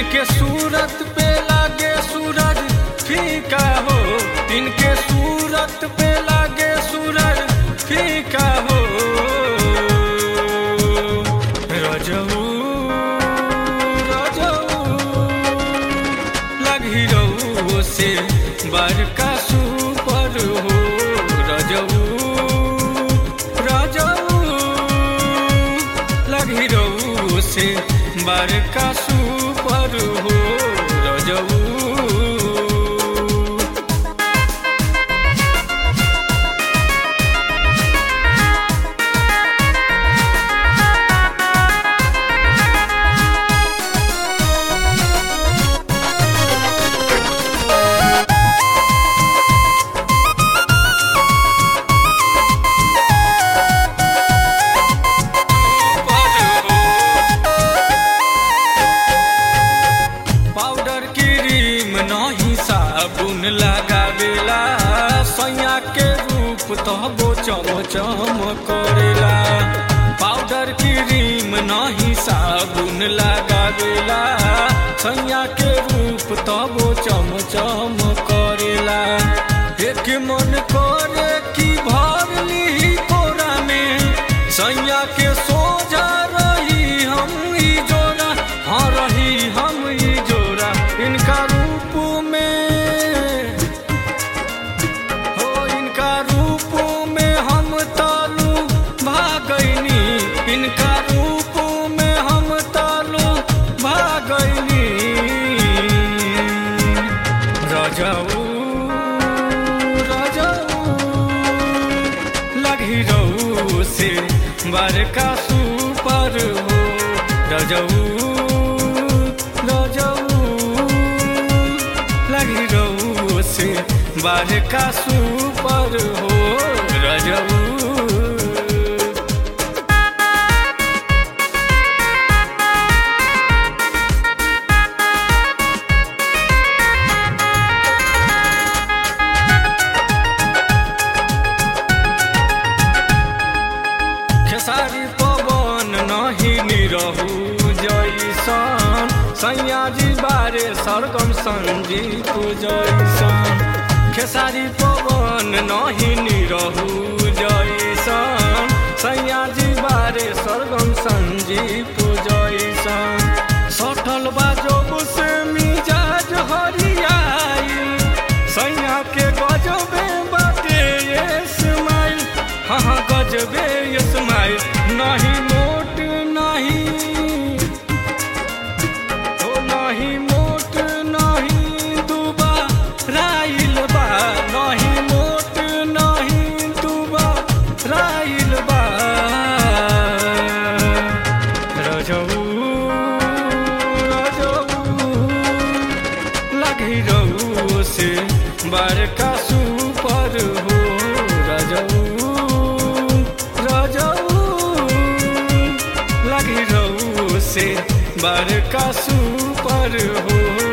इनके सूरत पे लागे सूरज फीका हो इनके सूरत पे लागे सूरज फीका हो रजऊ रजऊ लगी रऊ से बड़का सुपर हो रजऊ रजऊ लगी रऊ से बड़का सुपर हो रजऊ पाउडर क्रीम नहीं साबुन लगावेला सैया के रूप तबो चम चम करेला पाउडर क्रीम नहीं साबुन लगावेला सैया के रूप तबो चम चम करेला एक मन करे कि भर ली कोरा में सैया के सोजा रही हम ई जोड़ा हाँ रही हम ई जोड़ा इनका रूप में हो इनका रूप में हम तालू भागैनी इनका रूप में हम तालू भागैनी रजऊ रजऊ लगी रऊ से बड़का सुपर हो रजऊ रजऊ लगी रऊ से बड़का सुपर हो रजऊ खेसारी पवन नहीं निरहू जैसन सैयाजी बारे सरगम संजीत जैसन खेसारी पवन नहीं निरहू जैसन सैयाजी बारे सरगम संजीत जैसन सठल बाजो से मिजाज हरियाई सैया के गजबे बाटे ये स्माइल हाँ हाँ गजबे ये स्माइल नहीं मोट नहीं ओ नहीं मोट नहीं दुबा राइल बा नहीं मोट नहीं दुबा राइल बा रजऊ रजऊ लगी रऊ से बड़का सुपर हो रजऊ रजऊ लगी रऊ से बड़का सुपर हो